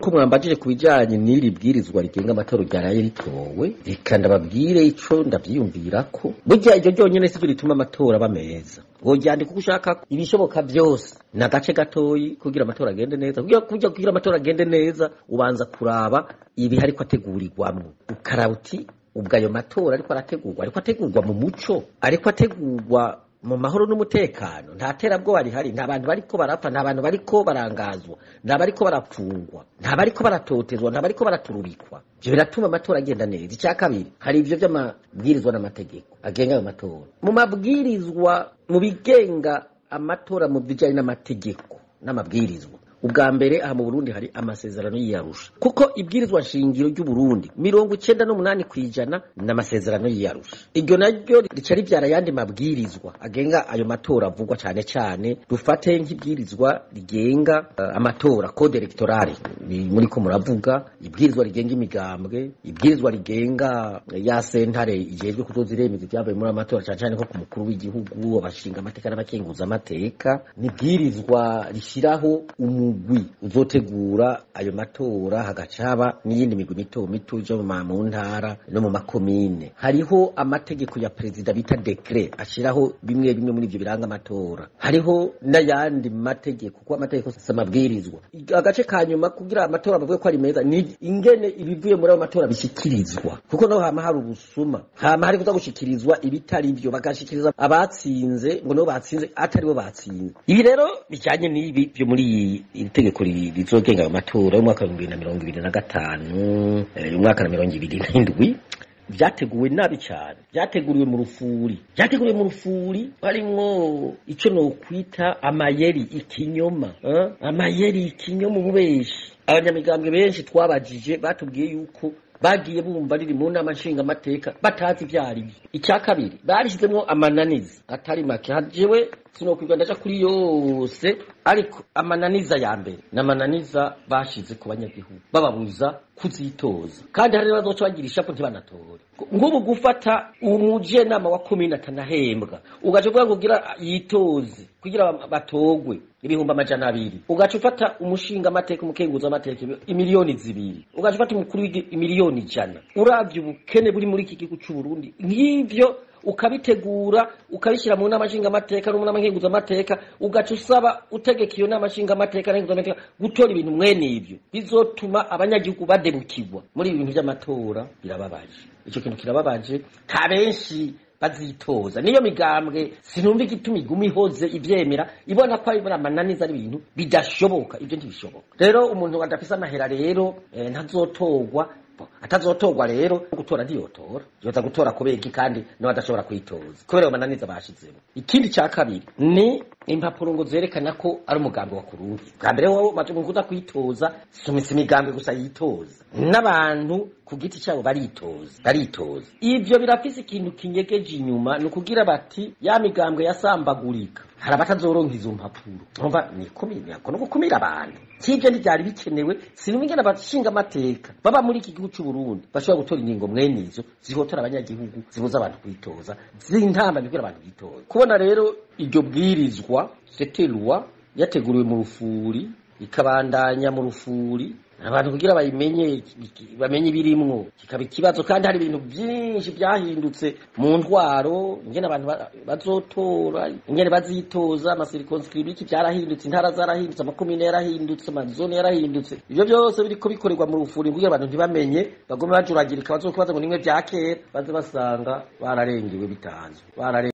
ko mwambajije ku bijanye n'iri bwirizwa rigenga amatora ryaraye ritowe reka ndababwire ico ndavyiyumvirako burya iryo ryonyene sivyo rituma amatora aba meza woryandika uko ushaka ibishoboka vyose ni agace gatoyi kugira amatora agende neza kugira kugira kugira amatora agende neza ubanza kuraba ibi hariko ategurirwamwo ukaraba uti ubwo ayo matora ariko arategurwa ariko ategurwa mu muco ariko ategurwa mu mahoro n'umutekano nta terabwoba rihari nta bantu bariko barapfa nta bantu bariko barangazwa nta bariko barapfungwa nta bariko baratotezwa nta bariko baratururikwa ivyo biratuma amatora agenda neza icya kabiri hari ivyo vy'amabwirizwa n'amategeko agenga ayo matora mu mabwirizwa mu bigenga amatora mu bijanye n'amategeko n'amabwirizwa ubwa mbere aha mu burundi hari amasezerano y'iyarusha kuko ibwirizwa nshingiro ry'uburundi mirongo icenda n'umunani ku ijana ni amasezerano y'iyarusha iryo naryo rica rivyara ayandi mabwirizwa agenga ayo matora avugwa cane cane dufate nk'ibwirizwa rigenga uh, amatora code electorale muri ko muravuga ibwirizwa rigenga imigambwe ibwirizwa rigenga ya sentare ijejwe kuzoza iremeza ivyavuye muri amatora cane cane nko ku mukuru w'igihugu abashinga amateka n'abakenguza amateka ni ibwirizwa rishiraho umu umugwi uzotegura ayo matora hagaca haba n'iyindi migwi mito mito ija mu ntara no mu makomine hariho amategeko ya perezida bita dekre ashiraho bimwe bimwe muri ivyo biranga amatora hariho n'ayandi mategeko kuko amategeko si amabwirizwa agace ka nyuma kugira amatora bavuge ko ari meza ni ingene ibivuye muri ayo matora bishyikirizwa kuko naho hama hari ubusuma hama hari kuza gushikirizwa ibitari vyo bagashikiriza abatsinze ngo nibo batsinze atari bo batsinze ibi rero bijanye n'ibi vyo muri iri tegeko rizogenga ayo matora y'umwaka w'ibihumbi bibiri na mirongo ibiri na gatanu y'umwaka na mirongo ibiri n'indwi vyateguwe nabi cyane vyateguriwe mu rufuri vyateguriwe mu rufuri harimwo ico nokwita amayeri ikinyoma eh? amayeri ikinyoma ububeshi abanyamigambwe benshi twabajije batubwiye yuko bagiye bumva riri mu nama nshingamateka batazi ivyo arivyo icya kabiri barishizemwo amananiza atari make jewe sinokwirwa ndaja kuri yose ariko amananiza ya mbere n'amananiza bashize ku banyagihugu bababuza kuzitoza kandi hari bazoca bagira ishapu ntibanatore nk'ubu gufata umujenama wa komine atanahembwa ugaca uvuga ngo ugira yitoze kugira batogwe ibihumbi amajana abiri ugaca ufata umushinga amateka umukenguza amateka imiliyoni zibiri ugaca ufata umukuru imiliyoni ijana uravye ubukene buri muri iki gihugu c'uburundi nk'ivyo ukabitegura ukabishyira mu nama nshingamateka no mu nama nkenguzamateka ugaca usaba utegeka iyo nama nshingamateka nkenguzamateka gutora ibintu mwene ivyo bizotuma abanyagihugu badebukirwa muri ibi bintu vy'amatora birababaje ico kintu kirababaje nta benshi bazitoza niyo migambwe sinumva igituma iguma ihoze ivyemera ibona ko ari amananiza ari ibintu bidashoboka ivyo ntibishoboka rero umuntu adafise amahera rero eh, ntazotorwa atazotorwa rero gutora ntiyotora yoza gutora kubera iki kandi nawe adashobora kwitoza kubera ayo mananiza bashizemo ikindi ca kabiri ni impapuro ngo zerekana ko ari umugambi wa kurundi bwa mbere wowe maze kuza kwitoza sumitse imigambi gusa yitoza n'abantu ku giti cyabo baritoza baritoza ivyo birafise ikintu kinyegeje inyuma ni ukugira bati ya migambwe yasambagurika hari abatazoronka izo mpapuro umva ni kumira no gukumira abantu kivyo ntivyari bikenewe sinumva ingene abashinga amateka baba muri iki gihugu c'u Burundi bashobora gutora ingingo mwene izo zihotora abanyagihugu zibuza abantu kwitoza zintamba bibwira abantu bitoza kubona rero iryo bwirizwa c'était loi yateguriwe mu rufuri ikabandanya mu rufuri abantu kugira bayimenye bamenye ibirimwo kikaba ikibazo kandi hari ibintu byinshi byahindutse mu ntwaro ingene abantu bazotora ingene bazitoza amasirikonskribiki byarahindutse intara zarahindutse amakomine yarahindutse amazone yarahindutse ivyo byose biriko bikorerwa mu rufuri kugira abantu ntibamenye bagome bajuragirika bazokubaza ngo nimwe vya kera baze basanga bararengewe bitazwi